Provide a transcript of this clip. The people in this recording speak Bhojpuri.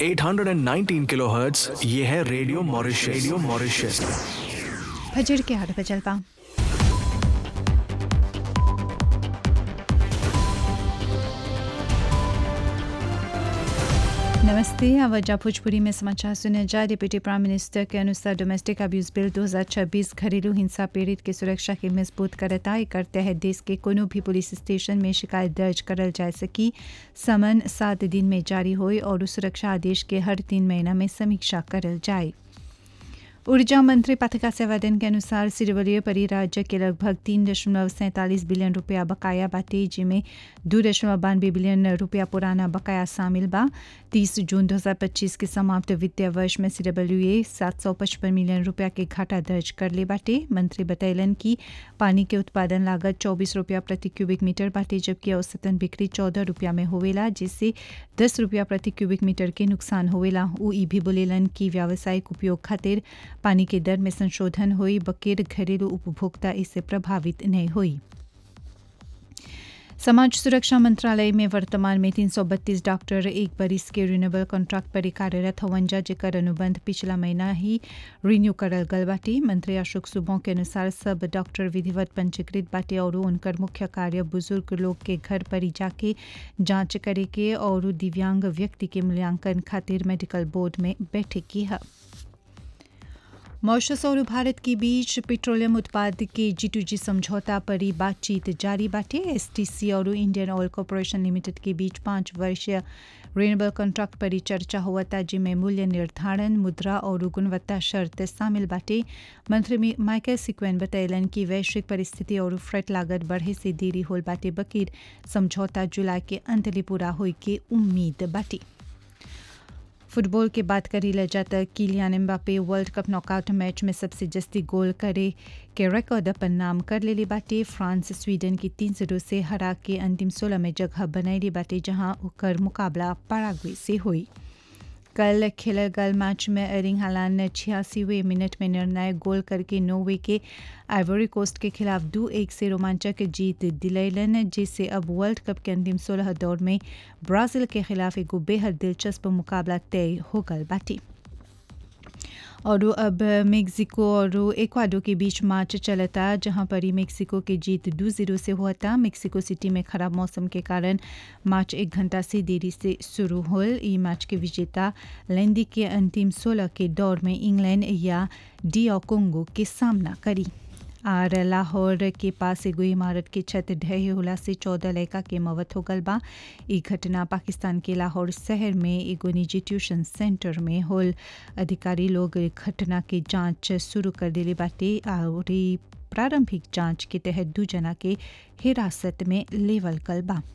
819 किलोहर्ट्ज ये है रेडियो मॉरिशस रेडियो मॉरिशस फजर के आठ बजल बा नमस्ते आवाजा भोजपुरी में समाचार सुने जा डिप्टी प्राइम मिनिस्टर के अनुसार डोमेस्टिक अब्यूज बिल 2026 घरेलू हिंसा पीड़ित की सुरक्षा के मजबूत करता है करते हैं देश के कोनो भी पुलिस स्टेशन में शिकायत दर्ज करल जा सकी समन सात दिन में जारी होए और सुरक्षा आदेश के हर तीन महीना में समीक्षा करल जाए ऊर्जा मंत्री पथिका सेवादन के अनुसार सिरवलीय परिराज्य के लगभग तीन दशमलव सैंतालीस बिलियन रुपया बकाया बाटे जिसमें दो दशमलव बानवे बिलियन रुपया पुराना बकाया शामिल बा तीस जून 2025 के समाप्त वित्तीय वर्ष में सीडब्ल्यूए सात सौ पचपन मिलियन रुपया के घाटा दर्ज कर ले बाटे मंत्री बतैलन कि पानी के उत्पादन लागत चौबीस रुपया प्रति क्यूबिक मीटर बाटे जबकि औसतन बिक्री चौदह रुपया में होवेला जिससे दस रुपया प्रति क्यूबिक मीटर के नुकसान होवेला उ ई भी बोलेलन कि व्यावसायिक उपयोग खातिर पानी के दर में संशोधन हुई बकेर घरेलू उपभोक्ता इससे प्रभावित नहीं हुई समाज सुरक्षा मंत्रालय में वर्तमान में 332 डॉक्टर एक बरिस के रिन्यूएबल कॉन्ट्रैक्ट पर कार्यरत हवन जा जेकर अनुबंध पिछला महीना ही रिन्यू करल गल बाटे मंत्री अशोक सुबह के अनुसार सब डॉक्टर विधिवत पंजीकृत बाटे और उनकर मुख्य कार्य बुजुर्ग लोग के घर पर ही जाके जांच करे के और दिव्यांग व्यक्ति के मूल्यांकन खातिर मेडिकल बोर्ड में बैठक की है मॉरिशस और भारत के बीच पेट्रोलियम उत्पाद के जी टू जी समझौता पर ही बातचीत जारी बाटे एसटीसी और इंडियन ऑयल कॉरपोरेशन लिमिटेड के बीच पाँच वर्षीय रिन्यूएबल कॉन्ट्रैक्ट पर ही चर्चा हुआ था जिसमें मूल्य निर्धारण मुद्रा और गुणवत्ता शर्त शामिल बाटे मंत्री माइकल सिक्वेन बतैलन कि वैश्विक परिस्थिति और फ्रेट लागत बढ़े से देरी होल बाटे बकीर समझौता जुलाई के अंत ले पूरा होए के उम्मीद बाटे फुटबॉल के बात करी ले जाता Kylian Mbappe world cup knockout match में सबसे जस्ती गोल करे के रिकॉर्ड अपन नाम कर लेली बाटे फ्रांस स्वीडन की तीन जीरो से हरा के अंतिम सोलह में जगह बनैली बाटे जहां ओकर मुकाबला पैराग्वे से हुई कल खेलल गल मैच में एरिंग हालान ने छियासीवें मिनट में निर्णायक गोल करके नोवे के आइवरी कोस्ट के खिलाफ दो एक से रोमांचक जीत दिलैलन जिससे अब वर्ल्ड कप के अंतिम सोलह दौर में ब्राजील के खिलाफ एक बेहद दिलचस्प मुकाबला तय हो गल बाटी और अब मेक्सिको और एक्वाडो के बीच मैच चलता जहां पर ही मेक्सिको की जीत दो जीरो से हुआ था मेक्सिको सिटी में खराब मौसम के कारण मैच एक घंटा से देरी से शुरू हो ई मैच के विजेता लेंदी के अंतिम सोलह के दौर में इंग्लैंड या डिया कोंगो के सामना करी और लाहौर के पास एगो इमारत के छत ढहे होला से चौदह लड़का के मौत हो गल बा ई घटना पाकिस्तान के लाहौर शहर में एगो निजी ट्यूशन सेंटर में होल अधिकारी लोग घटना के जांच शुरू कर दिले बाटे और प्रारंभिक जांच के तहत दू जना के हिरासत में लेवल कल बा